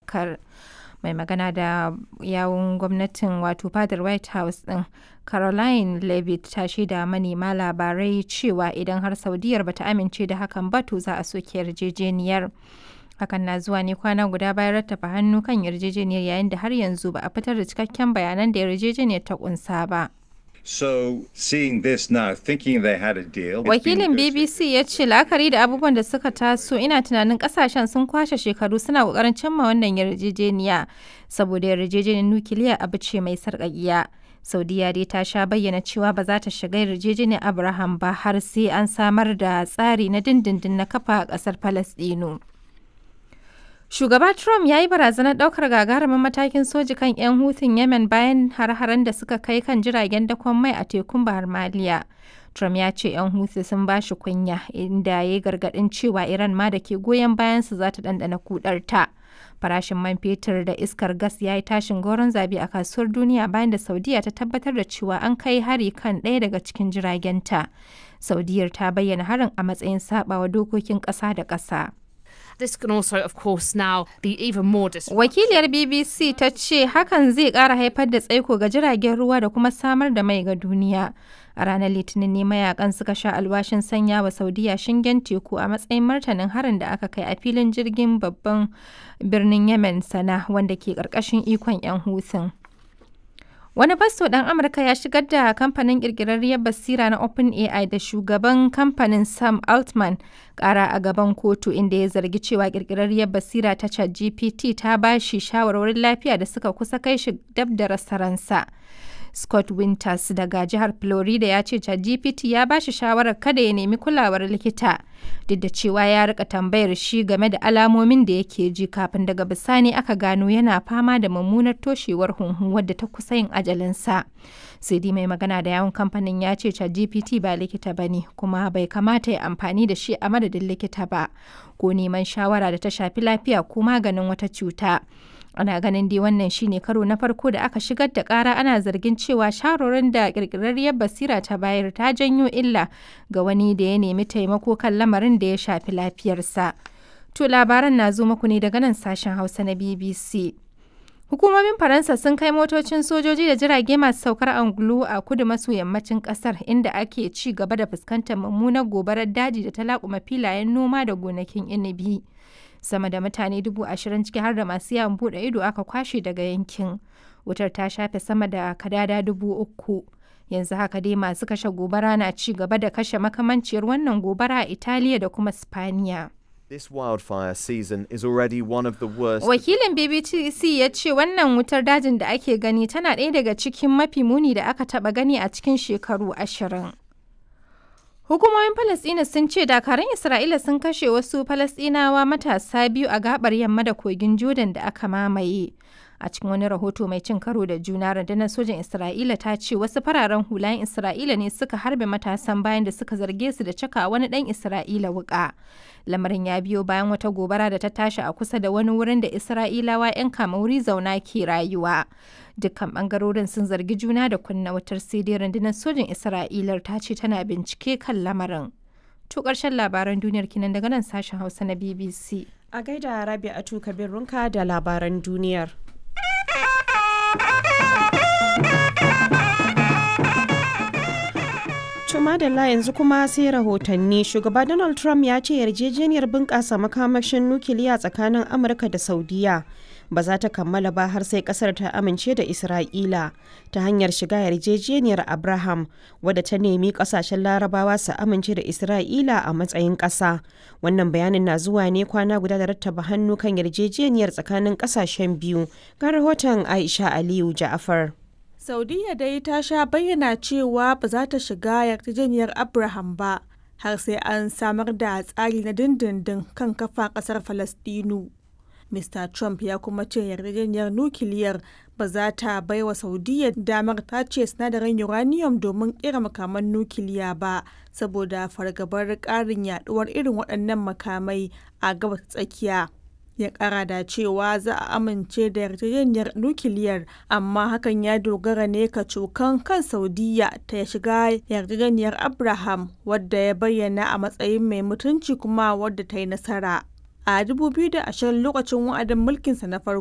iskar. mai magana da yawun gwamnatin wato fadar white house din caroline levitt ta shaida manema labarai cewa idan har saudiyar bata amince da hakan ba to za a soke yarjejeniyar hakan na zuwa ne kwana guda bayan rattafa hannu kan yarjejeniyar yayin da har yanzu ba a fitar da cikakken bayanan da yarjejeniyar ta kunsa ba So seeing this now, thinking they had a deal. Wakilin BBC ya ce la'akari da abubuwan da suka taso ina tunanin kasashen sun kwashe shekaru suna kokarin cimma wannan yarjejeniya saboda yarjejeniyar nukiliya abu ce mai sarƙaƙiya. Saudiya dai ta sha bayyana cewa ba za ta shiga yarjejeniyar Abraham ba har sai an samar da tsari na dindindin na kafa a ƙasar Falasɗinu. Shugaba Trump ya yi barazanar ɗaukar gagarumin matakin soji kan 'yan hutun Yemen bayan har-haren da suka kai kan jiragen dakon mai a tekun Bahar Maliya. Trump ya ce 'yan hutu sun ba shi kunya inda ya yi gargaɗin cewa Iran ma da ke goyon bayansu za ta ɗanɗana kudarta. Farashin man fetur da iskar gas ya yi tashin goron zabi a kasuwar duniya bayan da Saudiya ta tabbatar da cewa an kai hari kan ɗaya daga cikin jiragenta. Saudiyar ta bayyana harin a matsayin saɓawa dokokin ƙasa da ƙasa. This can also, of course, now be even more Wakiliyar BBC ta ce hakan zai ƙara haifar da tsaiko ga jiragen ruwa da kuma samar da mai ga duniya. A ranar Litinin ne mayakan suka sha alwashin sanya wa Saudiya shingen teku a matsayin martanin harin da aka kai a filin jirgin babban birnin Yemen sana wanda ke ƙarƙashin ikon 'yan hutun. Wani fasto ɗan Amurka ya shigar da kamfanin ƙirƙirarriyar basira na OpenAI da shugaban kamfanin Sam Altman ƙara a gaban kotu inda ya zargi cewa ƙirƙirarriyar basira ta ChatGPT ta ba shi shawarwarin lafiya da suka kusa kai shi dab da rasa ransa. Scott Winters daga jihar Florida ya ce ChatGPT ya ba shi shawarar kada ya nemi kulawar likita duk da cewa ya rika tambayar shi game da alamomin da yake ji kafin daga bisani aka gano yana fama da mummunar toshewar hunhu wadda ta kusa yin ajalinsa. sai dai mai magana da yawon kamfanin ya ce ChatGPT ba likita ba ne kuma bai kamata ya amfani da shi a madadin likita ba ko neman shawara da ta shafi lafiya ko maganin wata cuta. ana ganin dai wannan shine karo na farko da aka shigar da kara ana zargin cewa sharorin da kirkirarriyar basira ta bayar ta janyo illa ga wani da ya nemi taimako kan lamarin da ya shafi lafiyarsa to labaran na zo muku ne daga nan sashen hausa na bbc Hukumomin Faransa sun kai motocin sojoji da jirage masu saukar angulu a kudu maso yammacin kasar inda ake ci gaba da fuskantar mummunar gobarar daji da ta laƙuma filayen noma da gonakin inibi. Sama da mutane dubu ashirin ciki har da masu yawon buɗe ido aka kwashe daga yankin. Wutar ta shafe sama da kadada dubu uku. Yanzu haka dai masu kashe gobara na ci gaba da kashe makamanciyar wannan gobara a Italiya da kuma Spaniya. This wildfire season is already one of the worst. Wakilin BBC ya ce wannan wutar dajin da ake gani tana ɗaya daga cikin mafi muni da aka taɓa gani a cikin shekaru ashirin. Hukumomin Falasɗina sun ce dakarun Isra'ila sun kashe wasu Falasɗinawa matasa biyu a gabar yamma da kogin Jordan da aka mamaye. A cikin wani rahoto mai cin karo da juna rundunar sojin Isra'ila ta ce wasu fararen hulayen Isra'ila ne suka harbe matasan bayan da suka zarge su da caka wani ɗan Isra'ila wuƙa. Lamarin ya biyo bayan wata gobara da ta tashi a kusa da wani wurin da Isra'ilawa 'yan kamauri zauna ke rayuwa. Dukkan bangarorin sun zargi juna da kunna wutar sai dai rundunar sojin Isra'ilar ta ce tana bincike kan lamarin. To ƙarshen labaran duniyar kinan daga nan sashen Hausa na BBC. A gaida Rabi'atu Kabir Runka da labaran duniyar. madalla yanzu kuma sai rahotanni shugaba donald trump ya ce yarjejeniyar bunƙasa makamashin nukiliya tsakanin amurka da saudiya ba za ta kammala ba har sai kasar ta amince da isra'ila ta hanyar shiga yarjejeniyar abraham wadda ta nemi kasashen larabawa su amince da isra'ila a matsayin ƙasa wannan bayanin na zuwa ne kwana guda da rattaba hannu kan yarjejeniyar tsakanin ƙasashen biyu ga rahoton aisha aliyu ja'afar Saudiya dai ta sha bayyana cewa ba za ta shiga yarjejeniyar Abraham ba har sai an samar da tsari na dindindin kan kafa kasar Falastinu. Mr. Trump ya kuma ce yarjejeniyar nukiliyar ba za ta bai wa Saudiya damar tace sinadarin uranium domin kera makaman nukiliya ba saboda fargabar ƙarin yaduwar irin waɗannan makamai a gabas tsakiya. ya kara da cewa za a amince da yarjejeniyar nukiliyar amma hakan ya dogara ne ka cokan kan saudiya ta shiga yarjejeniyar abraham wadda ya bayyana a matsayin mai mutunci kuma wadda ta yi nasara a 2020 lokacin wa'adin mulkinsa na farko